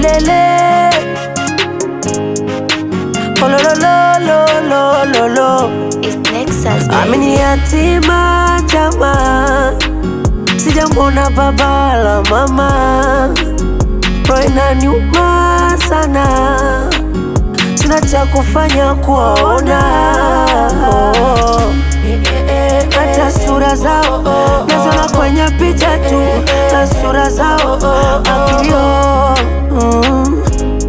lelelele ololololololo It's Nexus, baby. amini yatima chama sijamwona baba la mama roho inaniuma sana sina cha kufanya kuwaona hata sura zao nazona kwenye picha tu na sura zao akilio mm.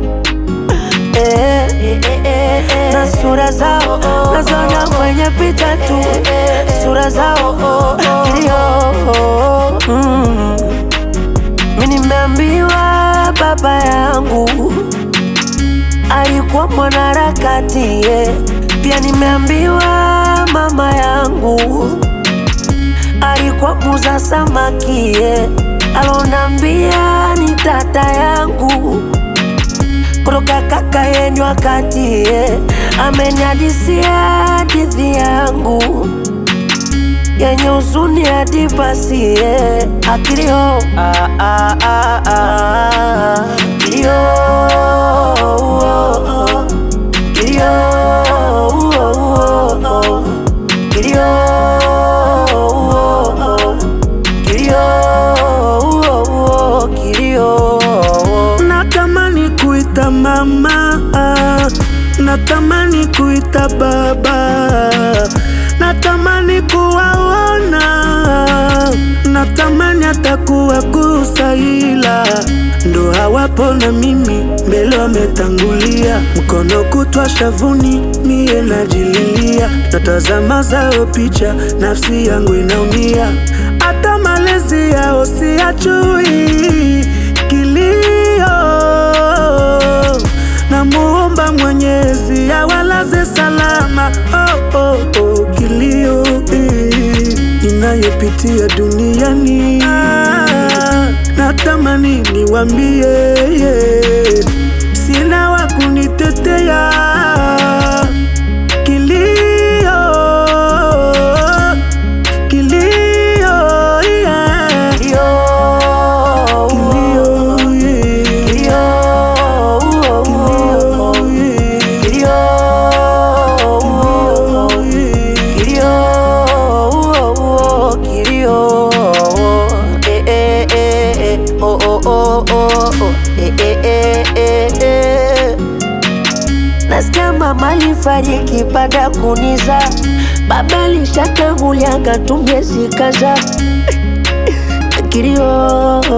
Eh, na sura zao nazona kwenye picha tu sura zao kilio mm. mi nimeambiwa baba yangu alikuwa mwanaharakati yeah. pia nimeambiwa mama yangu alikuwa muza samaki yeah. alonambia ni tata yangu kutoka kaka yenyu wakati yeah. ameniadisia hadithi yangu yenye huzuni hadi basi yeah. akilio ah, ah, ah, ah. kilio oh, oh. kilio oh, oh, oh. kilio oh, oh. kilio oh, oh. kilio Natamani kuita mama, natamani kuita baba, natamani kuwaona, natamani hata kuwagusa, ila ndo hawapo na mimi mbele wametangulia, mkono kutwa shavuni, mie najililia, natazama zao picha, nafsi yangu inaumia, hata malezi yao siyajui kilio namuomba Mwenyezi awalaze salama. Oh, oh, oh, kilio eh, inayopitia duniani ah, natamani niwambie yeah, sina wa kunitetea kilio kilio yeah. kilio Kilio, yeah. kilio oh, oh, oh. kilio kilio kilio eh, eh, eh, eh. Oh, oh, oh, oh, oh. Eh, eh, eh, eh, eh. Nasikia mama alifariki baada ya kuniza, baba alishatangulia akatumia zikaza kilio